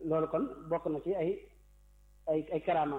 loolu kon bokk na ci ay ay ay karaamaam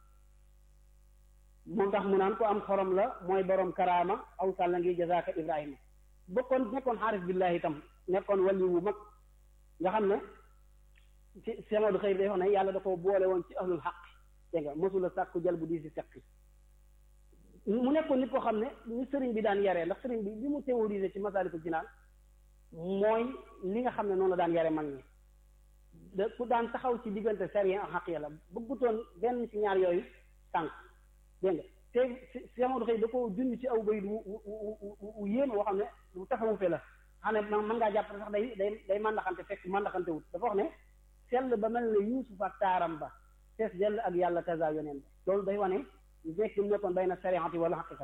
moom tax mu naan ko am xorom la mooy borom karaama aw sàlla ngi jazaaka ibrahima bokkoon nekkoon xaaris billahi itam nekkoon wali wu mag nga xam ne ci semadu xëy day wax ne yàlla da ko boole woon ci ahlul xaq dégg nga mosula sàkku jël bu di si seqi mu nekkoon nit koo xam ne ñu sëriñ bi daan yaree ndax sëriñ bi li mu théorisé ci masaalikul jinaan mooy li nga xam ne noonu la daan yare mag ñi da ku daan taxaw ci diggante sariya ak xaq yàlla bëggutoon benn ci ñaar yooyu tànk dégg nga te semadu xëy da ko junj ci aw bayit wu wu wu yéeme woo xam ne lu taxawu fe la xam ne mën ngaa jàpp sax day day day màndaxante fekk màndaxante wut dafa wax ne sell ba mel ne yuusuf ak taaram ba fees dell ak yàlla kaza yoneen ba loolu day wane nekk mu nekkoon bay na sariati wala xaqiqat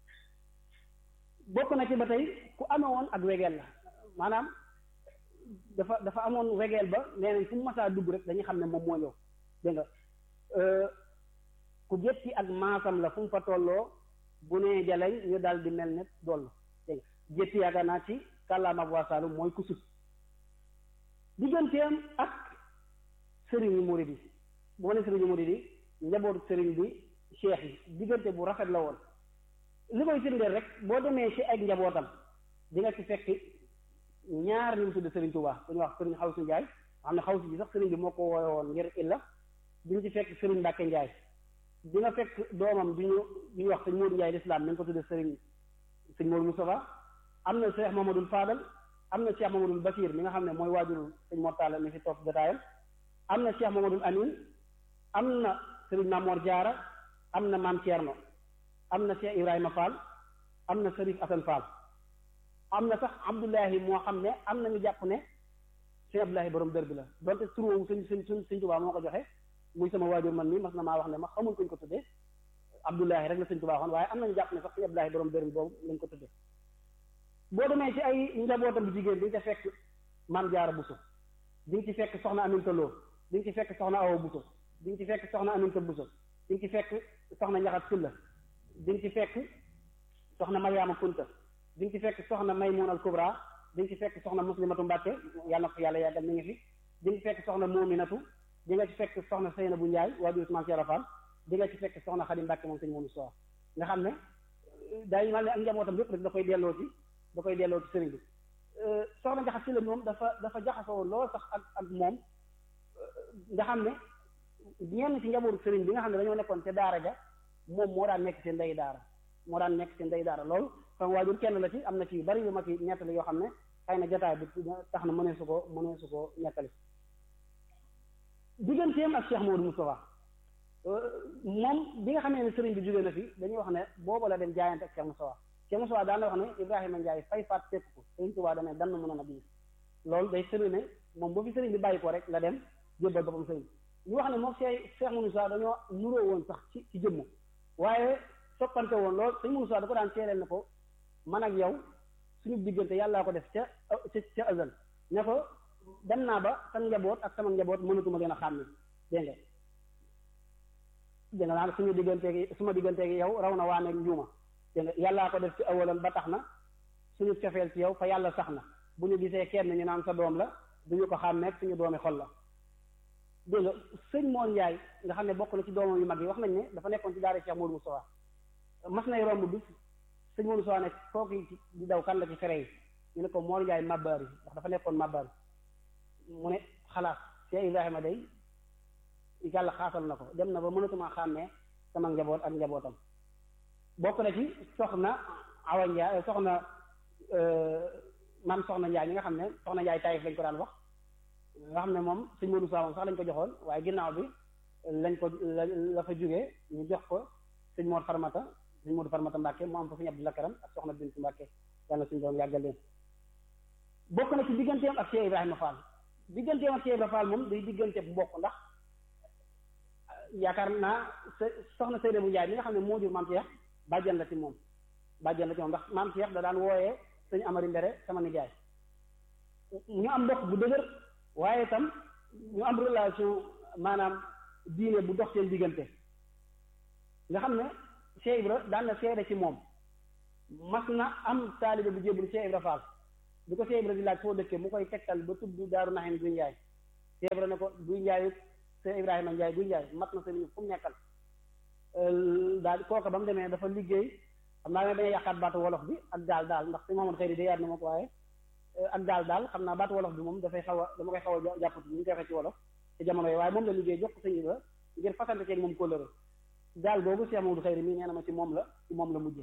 bokk na ci ba tey ku amee woon ak wegeel la maanaam dafa dafa amoon wegeel ba nee nañ fu mu masaa dugg rek dañuy xam ne moom moo ñëw dégg nga ku jëppi ak maasam la fu mu fa tolloo bu nee jaleñ ñu daal di mel ne dollu dégg nga jëppi yaakaar naa ci kàllaama ak waasaalu mooy ku sut digganteem ak sëriñu murid yi bu ma ne sëriñu murid yi njabootu sëriñ bi cheikh yi diggante bu rafet la woon li koy firndeel rek boo demee ci ay njabootam di nga ci fekk ñaar ñu mu tudd sëriñ Tuubaa ku ñu wax sëriñ Xawsu Njaay xam ne Xawsu bi sax sëriñ bi moo ko woowe woon ngir illa di nga ci fekk sëriñ Mbàkke Njaay di nga fekk doomam bi ñu bi ñu wax sëñ Moodu Njaay lislaam nañ ko tudde sëriñ sëñ Moodu Mustafa am na Cheikh Mamadul Fadal am na Cheikh Mamadul Basir mi nga xam ne mooy waajurul sëñ Mortala mi fi toog jotaayam am na Cheikh Mamadul Amin am na sëriñ Mamoor Jaara am na Maam Thierno am na Cheikh Ibrahima Fall am na Sërif Asan Fall am na sax Abdullahi moo xam ne am na ñu jàpp ne Cheikh Abdullahi borom dër bi la donte tur woowu sëñ sëñ sëñ sëñ Tuubaa moo ko joxe muy sama waajur man mi mas na maa wax ne ma xamul kuñ ko tuddee Abdullahi rek la sëñ Tuubaa waxoon waaye am nañu jàpp ne sax Cheikh Abdullahi borom dër bi boobu lañ ko tuddee boo demee ci ay njabootam bu jigéen di nga ci fekk Maam Jaara Buso di nga ci fekk soxna Aminta Lo di nga ci fekk soxna Awa Buso di nga ci fekk soxna Aminta Buso di nga ci fekk soxna Njaxat Silla di nga ci fekk soxna Mariama Kunta di nga ci fekk soxna Maymun al Kubra di nga ci fekk soxna Muslimatu Mbàkke yàlla na ko yàlla yàggal mi ngi fi di nga ci fekk soxna Moominatu di nga ci fekk soxna Seynabu Njaay waajur Usmaan Seera Faal di nga ci fekk soxna Xadi Mbàkke moom sëñ moomu soo nga xam ne day mal ne ak njabootam yépp rek da koy delloo ci da koy delloo ci sëriñ bi soxna Njaxat Silla moom dafa dafa jaxasoo lool sax ak ak moom nga xam ne ñenn ci njabootu sëriñ bi nga xam ne dañoo nekkoon ca daara ja moom moo daan nekk seen ndey daara moo daan nekk seen ndey daara loolu sama waajur kenn la ci am na ci yu bari yu ma ci nettali yoo xam ne xëy na jotaay bi tax na mënee su ko mënee su ko nettali digganteem ak Cheikh Modou Moustapha moom bi nga xamee ne sëriñ bi jógee na fi dañuy wax ne booba la dem jaayante ak Cheikh Moustapha Cheikh Moustapha daan na wax ne Ibrahima Ndiaye fay faat fekk ko sëriñ Tuubaa dane dann mën a bii loolu day sëriñ ne moom bu fi sëriñ bi bàyyi ko rek la dem jébbal boppam sëriñ ñu wax ne moom Cheikh Cheikh Moussa dañoo nuroo woon sax ci ci jëmm waaye soppante woon lool sëñ Moussa da ko daan seereel ne ko man ak yow suñu diggante yàllaa ko def ca ca ca azal ne ko dem naa ba sa njaboot ak sama njaboot mënatuma leen a xàmme dégg nga dégg nga naan suñu digganteegi suma digganteegi yow raw na waa nekk njuuma dégg nga yàllaa ko def ci awalam ba tax na suñu cofeel ci yow fa yàlla sax na bu ñu gisee kenn ñu naan sa doom la duñu ko xàmmeeg suñu doomi xol la dégg nga sëñ Moon Njaay nga xam ne bokk na ci doomam yu mag yi wax nañ ne dafa nekkoon ci daara Cheikh Modou Moustapha mas nay romb bis sëñ Modou Moustapha ne kooku di daw kan la ci fere yi ñu ne ko Moon Njaay mabbaar yi ndax dafa nekkoon mabbaar mu ne xalaat Cheikh Ibrahima day yàlla xaasal na ko dem na ba mënatuma xàmmee sama njaboot ak njabootam bokk na ci soxna Awa Njaay soxna maam soxna Njaay ñi nga xam ne soxna Njaay Taïf lañ ko daan wax nga xam ne moom sëñ Modou Sow moom sax lañ ko joxoon waaye ginnaaw bi lañ ko la fa jógee ñu jox ko sëñ Mor Farmata sëñ Modou Farmata Mbàkke mu am fa sëñ Abdou Lakaram ak soxna Bintu Mbàkke yàlla suñu doom yàggal leen bokk na ci digganteem ak Cheikh Ibrahima Fall digganteem ak Cheikh Ibrahima Fall moom day diggante bu bokk ndax yaakaar naa soxna Seydou bu Njaay mi nga xam ne moo jur maam Cheikh bàjjan la ci moom bàjjan la ci moom ndax maam Cheikh da daan wooyee sëñ Amari Mbere sama nijaay ñu am mbokk bu dëgër waaye itam ñu am relation maanaam diine bu dox seen diggante nga xam ne Cheikh Ibra daan na seede ci moom mas na am taalibe bu jébbalu Cheikh Ibra Fall bi ko Cheikh Ibra di laaj foo dëkkee mu koy tegtal ba tudd daaru naxin du njaay Cheikh Ibra ne ko guy njaayu Cheikh Ibrahima Njaay guy njaay mat na sëriñ fu mu nekkal daal kooka ba mu demee dafa liggéey xam naa ne dañuy yàqaat baatu wolof bi ak daal daal ndax si moomoon xëy di yaat na ma ko waaye ak daal daal xam naa baatu wolof bi moom dafay xaw a dama koy xaw a jàppati ni ñu koy waxee ci wolof ci jamono yi waaye moom la liggéey jox ko sëñ Ibra ngir fasante ceeg moom kóllëre daal boobu Cheikh Mamadou Xëyri mii nee na ma ci moom la ci moom la mujjee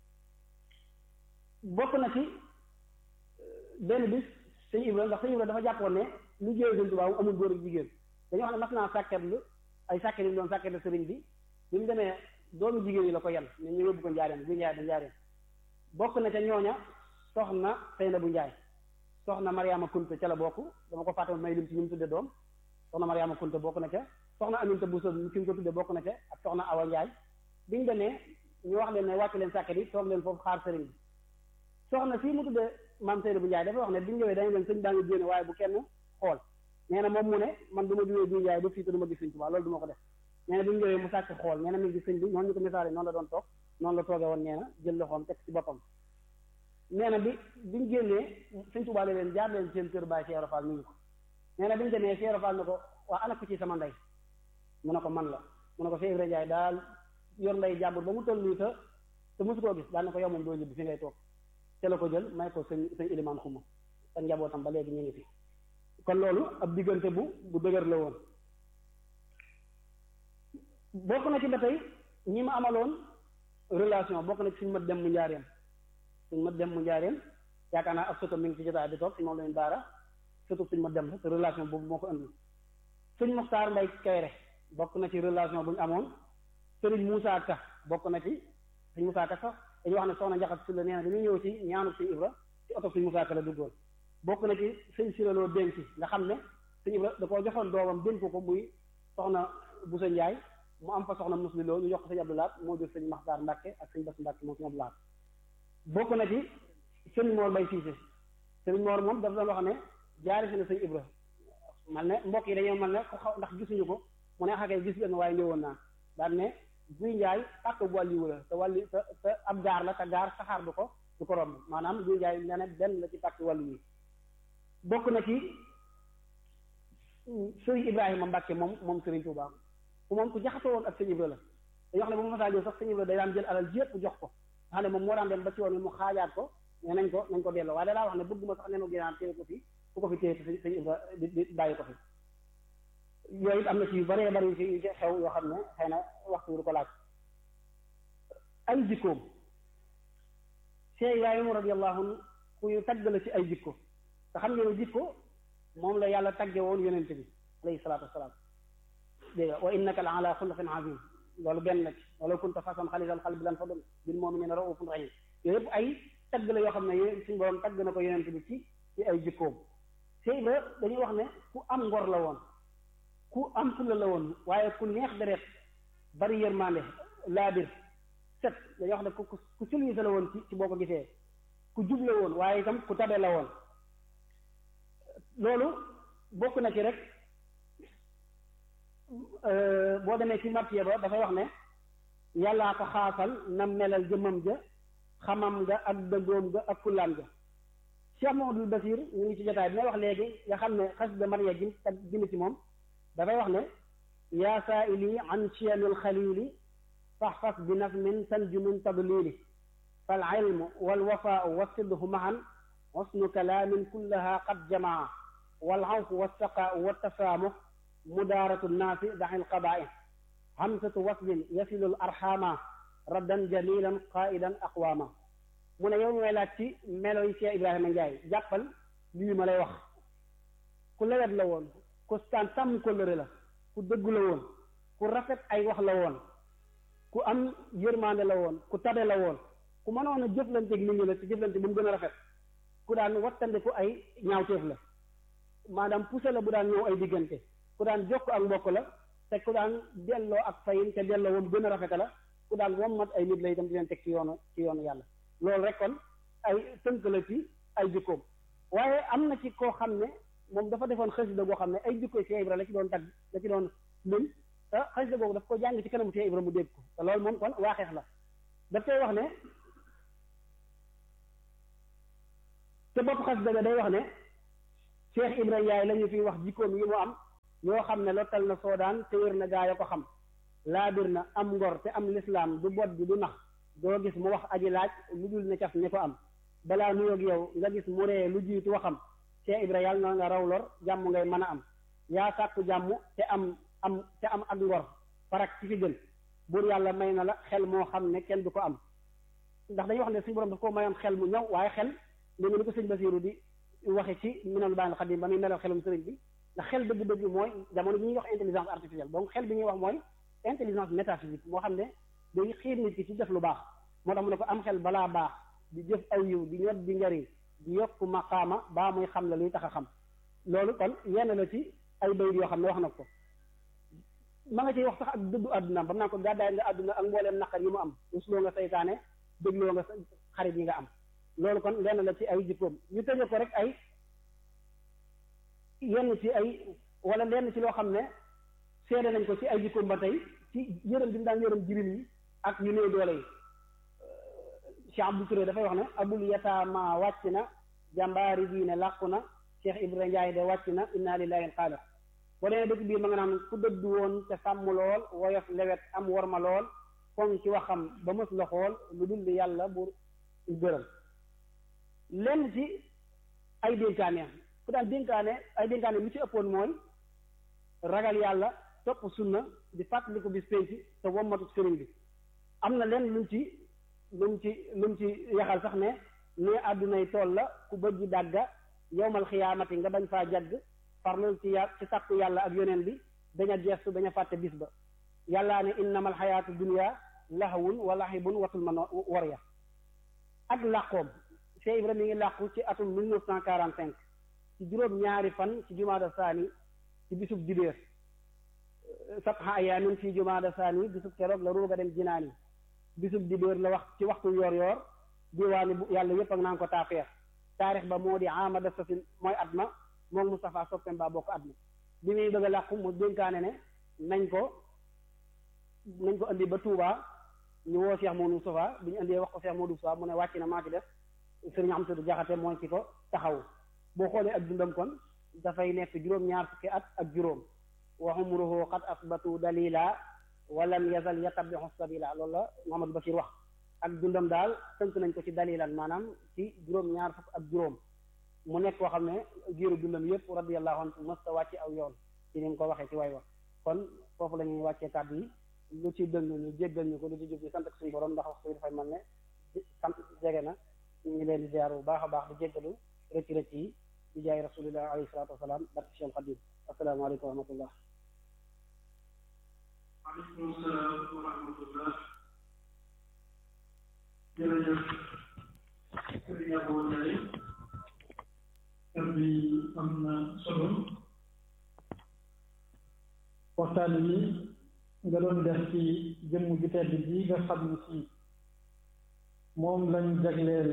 bokk na ci benn bis sëñ Ibra ndax sëñ Ibra dafa jàppoon ne liggéeyu sëñ Tuubaa amul góor ak jigéen dañoo xam ne mas naa sàkketlu ay sàkket yi doon sàkketlu sëriñ bi bi mu demee doomu jigéen yi la ko yan ne ñu yóbbu ko njaareen bu njaay da njaareen bokk na ca ñooña soxna Seyna bu njaay soxna Mariama Kunte ca la bokk dama ko fàtte may lim ci ñu mu tudde doom soxna Mariama Kunte bokk na ca soxna Aminta Bousso ki mu ko tudde bokk na ca ak soxna Awa Njaay biñu demee ñu wax leen ne wàcc leen sàkket yi toog leen foofu xaar sëriñ bi soxna fii mu tudde maam Seyna bu njaay dafa wax ne biñu ñëwee dañu leen sëñ baa ngi génne waaye bu kenn xool nee na moom mu ne man du ma jógee bu njaay ba fii te du ma gis sëñ Tuubaa loolu du ma ko def nee na bi mu ñëwee mu sàcc xool nee na mi ngi sëñ bi noonu ñu ko misaale noonu la doon toog noonu la toogee woon nee na jël loxoom teg ci boppam nee na bi biñu génnee sëñ Tuubaa la leen jaar leen seen kër baay Cheikh Fall mi ngi ko nee na bi ñu demee Cheikh Fall ne ko waa ana ko ci sama ndey mu ne ko man la mu ne ko Cheikh Ibra Njaay daal yor ndey jàmbur ba mu toll nii te te mosu koo gis daal ne ko yow moom doo ñibbi fi ngay toog te la ko jël may ko sëñ sëñ ilimaan xuma ak njabootam ba léegi ñu ngi fi kon loolu ab diggante bu bu dëgër la woon bokk na ci ba tey ñi ma amaloon relation bokk na ci suñu mat dem mu njaareem suñu mat dem mu njaareem yaakaar naa ab soto mi ngi ci jotaay bi toog si moom lañu daara surtout suñu mat dem te relation boobu moo ko indi suñ Muxtaar Mbay Kayre bokk na ci relation bu ñu amoon sëriñ Moussa Ka bokk na ci suñ Moussa Ka sax dañuy wax ne soxna njaxat si la nee na dañuy ñëw ci ñaanu suñu Ibra ci oto suñ Moussa Ka la duggoon bokk na ci sëñ siraloo dénk nga xam ne suñu Ibra da koo joxoon doomam dénk ko muy soxna Busa Njaay mu am fa soxna musli loo ñu jox ko sëñ Abdoulaat moo jur sëñ Maxtaar Mbàkke ak sëñ Bas Mbàkke moom sëñ Abdoulaat bokk na ci sëñ Moor Bay Siise sëñ Moor moom dafa doon wax ne jaari si na sëñ Ibra man ne mbokk yi dañoo man ne ko xaw ndax gisuñu ko mu ne xakee gis leen waaye ñëwoon naa daan ne guy njaay pàkk bu wàlliwu la te wàlli te te ab gaar la te gaar saxaar du ko du ko romb maanaam guy njaay nee na benn la ci pàkk wàllu yi bokk na ci sëriñ Ibrahima Mbàkke moom moom sëriñ Tuubaa ku moom ku jaxasoo woon ak sëñ Ibra la dañoo xam ne bu ma masaa ñëw sax sëñ Ibra day daan jël alal jépp jox ko nga xam ne moom moo daan dem ba ci woon wi mu xaajaat ko ne nañ ko nañ ko delloo waaye da daa wax ne bëgguma sax nenu ginaar téye ko fi ku ko fi téye sëñ sëñ Ibra di di bàyyi ko fi yooyu it am na ci yu bëree bëri yu ci xew yoo xam ne xëy na waxtu du ko laaj ay jikkoom Cheikh Ibrahima radiyallahu anhu ku ñu tagg la ci ay jikko te xam ngeen jikko moom la yàlla tagge woon yonente bi alayhi salaatu wasalaam dégg nga wa innaka la ala xuluqin azim loolu benn la ci wala kunta fasan xalisal xalbi lan fadum bil mu'minina raufun rahim yooyu yëpp ay tagg la yoo xam ne yéen suñu borom tagg na ko yonente bi ci ci ay jikkoom Cheikh Ibra dañuy wax ne ku am ngor la woon ku am fulla la woon waaye ku neex deret bari yërmande laabir set dañuy wax ne ku ku civilisé la woon ci ci boo ko gisee ku jub la woon waaye itam ku tabe la woon loolu bokk na ci rek boo demee ci martiye ba dafay wax ne yàllaa ko xaasal na melal jëmmam ja xamam nga ak dëggoom ga ak fullaam ga Cheikh Mamadou Basir ñu ngi ci jotaay bi may wax léegi nga xam ne xasida Mariya gi ak ginn ci moom dafay wax ne yaa saaili an chiyamil xalili faxfas bi nafmin tanju min tadlili fal ilmu wal wafaau wasidhu mahan xusnu kalaamin kullaha qad jamaa wal awfu wassaqaau wattasaamux mudaaratu nnaasi daxil qabaai hamsatu waslin yasilul arxaama raddan jamilan qaidan aqwaama mu ne yow may laaj ci melo yi Cheikh Ibrahima Ndiaye jàppal lii ma lay wax ku lewet la woon ku staan sàmm kóllëre la ku dëggu la woon ku rafet ay wax la woon ku am yërmande la woon ku tabe la woon ku mënoon a jëflanteeg nit ñi la ci jëflante bu mu gën a rafet ku daan wattande ku ay ñaawteef la maanaam poussé la bu daan ñëw ay diggante ku daan jokk ak mbokk la te ku daan delloo ak fayin te delloo woon gën a rafete la ku daan wommat ay nit la itam di leen teg ci yoonu ci yoonu yàlla loolu rek kon ay tënk la ci ay jikkoom waaye am na ci koo xam ne moom dafa defoon xasida boo xam ne ay jikko Cheikh Ibra la ci doon tagg la ci doon lim te xasida boobu daf ko jàng ci kanamu Cheikh Ibra mu dégg ko te loolu moom kon waaxeex la daf koy wax ne te bopp xasida ga day wax ne Cheikh Ibrahima Ndiaye la ñu fi wax jikkoom yi mu am yoo xam ne lottal na soodaan te wér na gaa ya ko xam laabir na am ngor te am lislaam du bot bi du nax doo gis mu wax aji laaj lu dul ne caf ne ko am balaa nuyoog yow nga gis mu ree lu jiitu waxam Cheikh Ibrahima yàlla na nga raw lor jàmm ngay mën a am yaa sàkku jàmm te am am te am ak ngor farak ci fi gën buur yàlla may na la xel moo xam ne kenn du ko am ndax dañuy wax ne suñu borom daf ko mayoon xel mu ñëw waaye xel léegi ni ko sëñ Basiru di waxe ci minal baanil xadim ba muy melal xelum sëriñ bi ndax xel dëgg-dëgg mooy jamono bi ñuy wax intelligence artificielle donc xel bi ñuy wax mooy intelligence métaphysique moo xam ne day xiir nit ki ci def lu baax moo tax mu ne ko am xel balaa baax di jëf aw yiw di ñot di njariñ di yokk maqaama baa muy xam la luy tax a xam loolu kon yenn la ci ay bayit yoo xam ne wax na ko ma nga ciy wax sax ak dëddu àddunaam ba mu naan ko gàddaay nga àdduna ak mbooleem naqar yi mu am rusloo nga saytaane dégloo nga xarit yi nga am loolu kon lenn la ci ay jikkoom ñu tëje ko rek ay yenn ci ay wala lenn ci loo xam ne seede nañ ko ci ay jikkoom ba tey ci yërëm bi mu daan yërëm jirim yi ak ñu néew doole yi Cheikh Abdou Touré dafay wax ne abul yataama wàcc na jàmbaari diine làqu na Cheikh Ibrahima Ndiaye de wàcc na inna lillahi xaalis boo demee dëkk biir ma nga naan ku dëddu woon te sàmm lool woyof lewet am worma lool foŋ ci waxam ba mës la xool lu dul di yàlla bu gërëm lenn ci ay dénkaane ku daan dénkaane ay dénkaane lu ci ëppoon mooy ragal yàlla topp sunna di fàttaliku bis penc te wommatu sëriñ bi am na lenn luñ ci luñ ci luñ ci yaxal sax ne ne àddunay tool la ku bëgg dàgga yowmal xiyaamati nga bañ faa jagg farlul ci yà ci sàkku yàlla ak yoneen bi daña geestu daña fàtte bis ba yàllaa ne innamal xayaatu dunya lahawun wa lahibun watul ma war ya ak làqoom Cheikh Ibrahima mi ngi làqu ci atum mille neuf cent quarante cinq ci juróom ñaari fan ci jumaada saani ci bisub dibéer sabha ayaamin ci jumaada saani bisub keroog la ruuga dem jinaani bisub dibéer la wax ci waxtu yoor yoor diwaani bu yàlla yépp ak naan ko taafeer taarix ba moo di amada sasin mooy at ma moom Moustapha soppem baa bokk at ma bi muy bëgg a làqu mu dénkaane ne nañ ko nañ ko indi ba Touba ñu woo Cheikh Modou Moustapha bi ñu indee wax ko Cheikh Modou Moustapha mu ne wàcc na maa ci def sëriñ Amsatu Jaxate mooy ci ko taxaw boo xoolee ak dundam kon dafay nekk juróom-ñaar fukki at ak juróom wa umruhu qad asbatu dalila walam yazal yatabixu sabila loolu la Mouhamadou Bachir wax ak dundam daal tënk nañ ko ci dalilan maanaam ci juróom-ñaar fukk ak juróom mu nekk koo xam ne giiru dundam yëpp radiyallahu anhu mës ta wàcce aw yoon ci ni nga ko waxee ci way wax kon foofu la ñuy wàccee kàddu yi lu ci dëng ñu jéggal ñu ko lu ci jub ñu sant ak suñu borom ndax wax suy dafay mel ne sant jege na ñu ngi leen di ziar bu baax a baax di jéggalu rëcc rëcc yi di jaay rasulillah alayhi salaatu wasalaam barke Cheikh Xadim asalaamaaleykum wa rahmatullah aleykum salaam wa rahmatullah jërëjëf sëriñ Abou Ndiaye kàddu yi am na solo waxtaan wi nga doon def ci jëmm ju tedd ji nga xam ne si moom lañ jagleel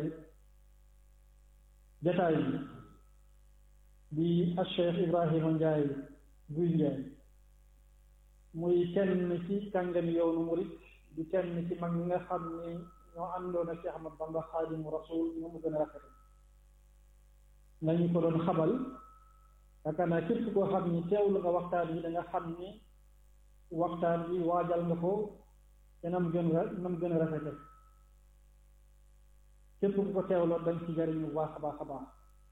jataay bi di ak Cheikh Ibrahima Ndiaye Guy Ndiaye muy kenn ci kàngami yoonu murit di kenn ci mag ñi nga xam ni ñoo àndoon ak Cheikh Ahmad Bamba Xaadimu Rasul ñoo mu gën a rafet nañu ko doon xamal yaakaar naa képp koo xam ni teewlu nga waxtaan yi da nga xam ni waxtaan bi waajal nga ko te nam gën a nam gën a rafete képp ku ko teewloo dañ ci jariñ bu baax a baax a baax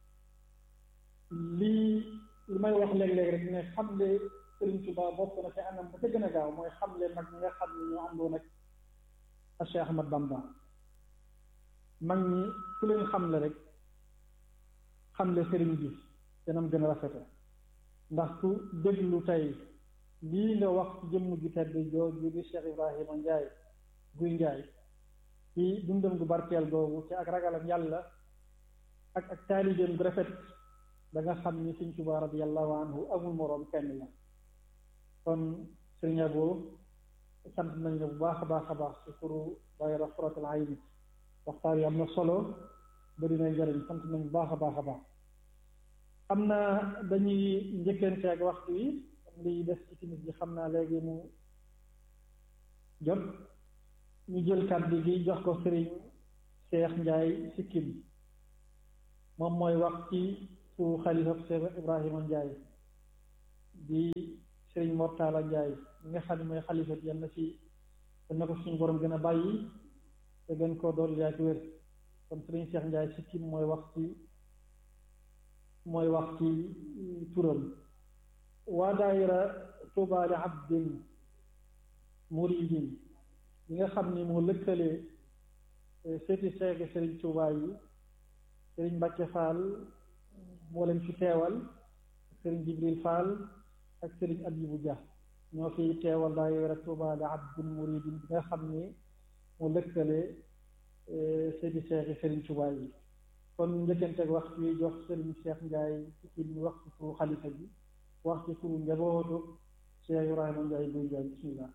lii li may wax léeg-léeg rek ne xamle Sëriñ Tuubaa bokk na te anam ba ca gën a gaaw mooy xamle mag ñi nga xam ni ñoo àndoon ak ak Cheikh Ahmad Bamba mag ñi ku leen xamle rek xamle sëriñ bi te nam gën a rafete ndax ku déglu tey lii nga wax ci jëmm ju tedd jooju di Cheikh Ibrahima Ndiaye Guy Ndiaye ci dundam gu barkeel googu ci ak ragalam yàlla ak ak taalibeem gu rafet da nga xam ni Sëriñ Tuubaa radiyallahu anhu amul moroom kenn la kon Sëriñ Abo sant nañ la bu baax a baax a baax ci turu daayira Xuratul Ayni waxtaan yi am na solo bari na njëriñ sant nañ bu baax a baax a baax am na dañuy njëkkante ak waxtu yi liy des ci timis bi xam naa léegi mu jot ñu jël kàddu gi jox ko sëriñ Cheikh Ndiaye Sikkim moom mooy wax ci su xalifa Cheikh Ibrahima Ndiaye di Serigne Mortala Ndiaye mi nga xam ne mooy xalifa bi yal na ci yal na ko suñu borom gën a bàyyi te gën koo dool yaa ci wér kon Serigne Cheikh Ndiaye sikkim mooy wax ci mooy wax ci turam waa daayira Tuuba li abdin muridin yi nga xam ni moo lëkkale seeti seegi Serigne Touba yi Serigne Mbacke Fall moo leen fi teewal ak Serigne Jibril Fall ak Serigne Abibou Dia ñoo fi teewal daayira Tuuba li abdin muridin bi nga xam ni moo lëkkale seeti seegi Serigne Touba yi kon njëkkanteeg wax bi jox Serigne Cheikh Ndiaye ci mi wax ci turu xalifa bi wax ci turu njabootu Cheikh Ibrahima Ndiaye buy Ndiaye bismillah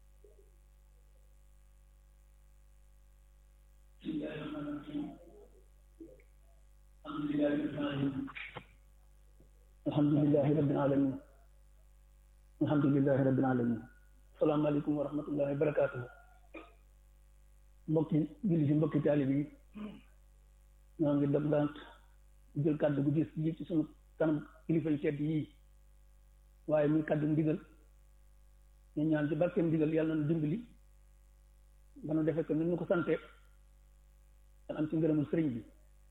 alhamdulilahi rabbil alamin alhamdulilahi rabbil alamin asalaamaaleykum wa rahmatullahi wa barakaatuhu mbokki julli si mbokki taalib yi ñoo ngi dog dant jël kàddu gu gis ji ci sunu kanam kilifa yu tedd yii waaye muy kàddu ndigal ñu ñaan ci barkeem ndigal yàlla na dimbali ba nu defe ko ni ñu ko sante dan am ci ngërëmul sëriñ bi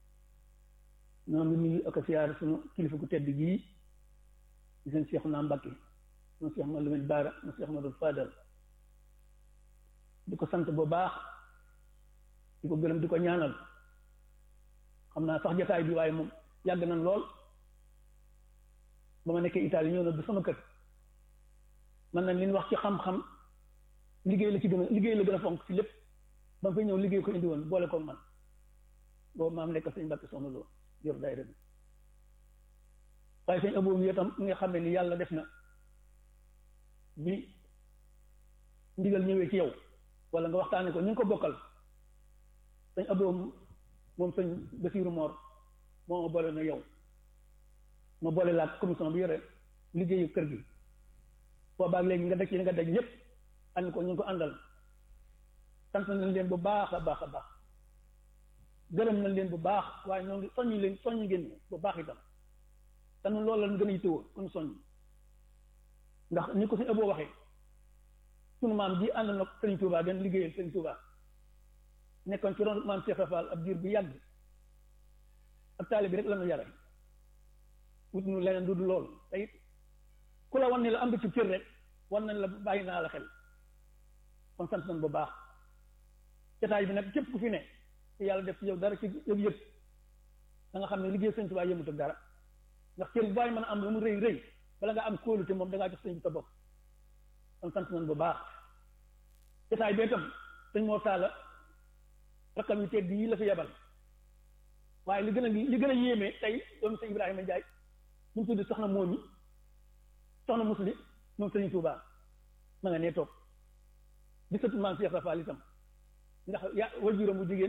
ñoo ngi nuyu ak siyaar sunu kilifa gu tedd gii di seen Cheikh naa Mbacke sunu Cheikh ma Lamine Baara sunu Cheikh ma doon Fadal di ko sant bu baax di ko gërëm di ko ñaanal xam naa sax jotaay bi waaye moom yàgg nañ lool ba ma nekkee Italie ñëw na du sama kër man nañ li ñu wax ci xam-xam liggéey la ci gën a liggéey la gën a fonk ci lépp ba nga fay ñëw liggéey ko indi woon boole ko man boobu maam nekk sëñ Mbàkke soxna loo yor daayira bi waaye sëñ aboobu yi itam nga xam ne ni yàlla def na bi ndigal ñëwee ci yow wala nga waxtaane ko ñu ngi ko bokkal sëñ aboobu moom sëñ Basiiru Moor moo ma boole na yow ma boole laa commission bi yore liggéeyu kër gi boobaag léegi nga daj ci nga daj ñëpp ànd ko ñu ngi ko àndal sant nañ leen bu baax a baax a baax gërëm nañ leen bu baax waaye ñoo ngi soññu leen soññu ngeen bu baax itam te ñun loolu lañ gën a yittewoo kon soññ ndax ni ko si ëbboo waxee sunu maam ji ànd na Sëriñ Tuubaa den liggéeyal Sëriñ Tuubaa nekkoon ci ron maam Cheikh Rafal ab diir bu yàgg ak taali bi rek la ñu yare wut nu leneen du du loolu te it ku la wan ne la am nga ci cër rek wan nañ la bàyyi naa la xel kon sant nañ bu baax jotaay bi nag képp ku fi ne te yàlla def ci yow dara ci yëg yëg da nga xam ne liggéey sëñ Tuubaa yëmut ak dara ndax cër bu bàyyi mën a am lu mu rëy rëy bala nga am kóolute moom da ngaa jox sëñ bi sa bopp kon sant nañ bu baax jotaay bee tam sëñ moo taala rakkam yu tedd yi la fi yebal waaye li gën a li gën a yéeme tey doomu sëñ Ibrahima Ndiaye ñu ngi tudd soxna moomi soxna musli moom sëriñ Tuubaa ma nga nee toog di sëtu maam Cheikh Rafal itam ndax ya wajuram bu jigéen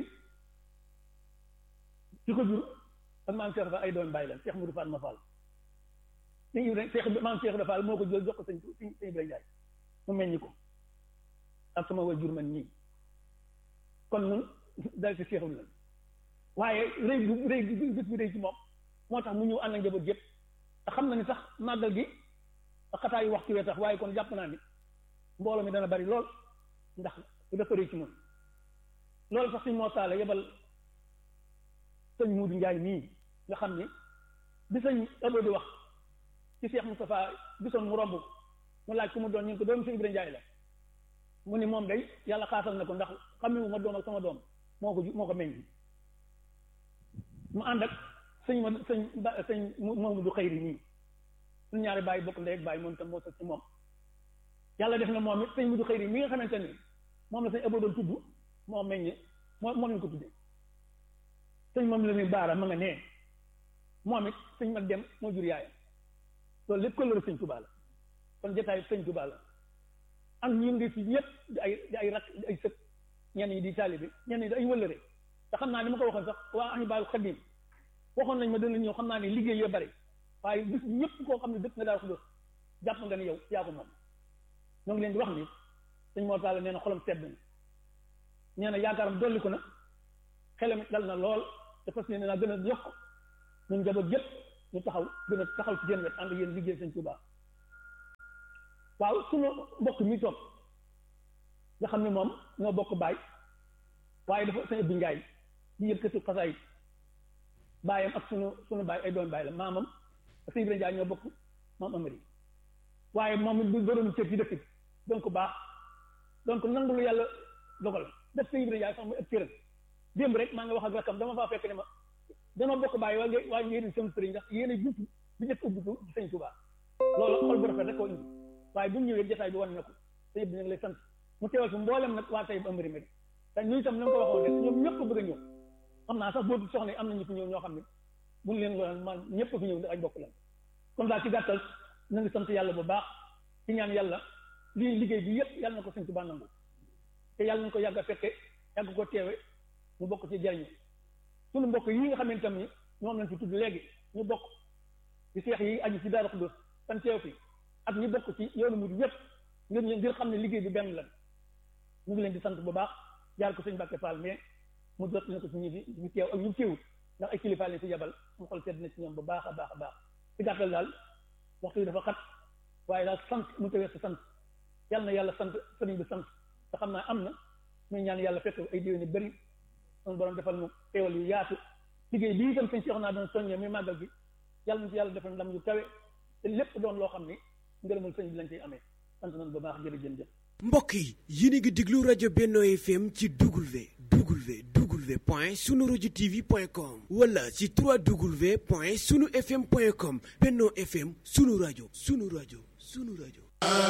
ki ko jur ak maam Cheikh Rafal ay doom bàyyi la Cheikh Moudou Fall ma Fall sëñ Ibrahima Cheikh maam Cheikh Rafal moo ko jël jox ko sëñ sëñ Ibrahima Ndiaye mu meññi ko ak sama wajur man nii kon ñun dal ci seexul la waaye rëy bu rëy bis bi rëy ci moom moo tax mu ñëw ànd ak njaboot yëpp te xam na ni sax màggal gi xataa yu waxtu wee tax waaye kon jàpp naa ni mbooloo mi dana bari lool ndax dafa rëy ci moom loolu sax suñ moo taala yebal sëñ Muudu Njaay nii nga xam ni bi sëñ ëlloo di wax ci Cheikh Moustapha gisoon mu romb mu laaj ku mu doon ñu ngi ko doomu sëñ Ibrahima Njaay la mu ni moom day yàlla xaatal na ko ndax xamewu ma doom ak sama doom moo ko moo ko meññ mu ànd ak sëñ ma sëñ ba sëñ moomu du xëyri nii suñu ñaari bàyyi bokk ndey ak bàyyi moom itam moo sax ci moom yàlla def na moom it sëñ mu du xëyri mi nga xamante ni moom la sëñ ëboo doon tudd moo meññ moo moom lañ ko tuddee sëñ moom la ni baara ma nga nee moom it sëñ mag dem moo jur yaayam loolu lépp këllëru sëñ Tuubaa la kon jotaay sëñ Tuubaa la am ñu ngi fi ñëpp di ay di ay rak di ay sët ñenn ñi di taalibe ñenn ñi di ay wëllëre te xam naa ni ma ko waxoon sax waa Ahibahil Khadim waxoon nañ ma dana ñëw xam naa ne liggéey yoo bari waaye bis ñëpp koo xam ne dëkk nga daal xudóos jàpp nga ne yow yaa ko moom ñoo ngi leen di wax ni sëñ moo taala nee na xolam sedd na nee na yaakaaram dolli ko na xelam dal na lool te fas yéene naa gën a yokk ñun njaboot yëpp ñu taxaw gën a taxaw ci seen wet ànd yéen liggéey sëñ Tuubaa waaw sunu mbokk mi toog nga xam ne moom ñoo bokk baay waaye dafa sëñ Abdou Njaay di yëkkati xasaay baayam ak sunu sunu baay ay doon baay la maamam ak sëñ Ibrahima Njaay ñoo bokk maam Amari waaye moom it du borom cër ci dëkk bi donc baax donc nangu lu yàlla dogal def sëñ Ibrahima Njaay sax muy ëpp cëram démb rek maa nga wax ak rakkam dama faa fekk ne ma dama bokk bàyyi waaye nga waaye ngeen seen sëriñ ndax yéen a jiitu bi njëkk ubbitu ci sëñ Tuubaa loolu xol bu rafet rek koo indi waaye bu ñu ñëwee jotaay bi wan na ko sëñ bi ñu ngi lay sant mu teewal fi mboolem nag waa tey bu amari mari te ñu itam na nga ko waxoon rek ñoom ñëpp bëgg a ñëw xam naa sax boobu soxna yi am nañu fi ñëw ñoo xam ne buñ leen lool man ñëpp fi ñëw ay bokk lan kon daal ci gàttal na ngi sant yàlla bu baax ci ñaan yàlla lii liggéey bi yëpp yàlla na ko sëñ Tuubaa nangu te yàlla nañ ko yàgg a fekke yàgg ko teewe ñu bokk ci jariñu sunu mbokk yi nga xam ne tam ni ñoom lañ fi tudd léegi ñu bokk ci seex yi aju ci Daaru Xudoos tan teew fi ak ñu bokk ci yoonu murid yëpp ngir ngir xam ne liggéey bi benn la ñu ngi leen di sant bu baax jaar ko sëñ Mbàkke Fall mais mu jot na ko ci ñi fi ñu teew ak ñu teewut ndax ay kilifa leen ci yabal mu xol sedd na ci ñoom bu baax a baax a baax ci gàttal daal waxtu bi dafa xat waaye daal sant mu tawee sa sant yàlla na yàlla sant sëriñ bi sant te xam naa am na muy ñaan yàlla fekk ay déwén yu bëri son borom defal mu teewal yu yaatu liggéey lii itam sëñ Cheikh naa doon soññee muy màggal gi yàlla na ci yàlla defal ndam yu kawe te lépp doon loo xam ni ngërëmal sëñ bi lañ ciy amee sant nañ bu baax jërëjëf jëf mbokk yi yéen a ngi déglu rajo Benno FM ci W W W point sunu rajo TV point com wala ci 3W point sunu FM point com Benno FM sunu rajo sunu rajo sunu rajo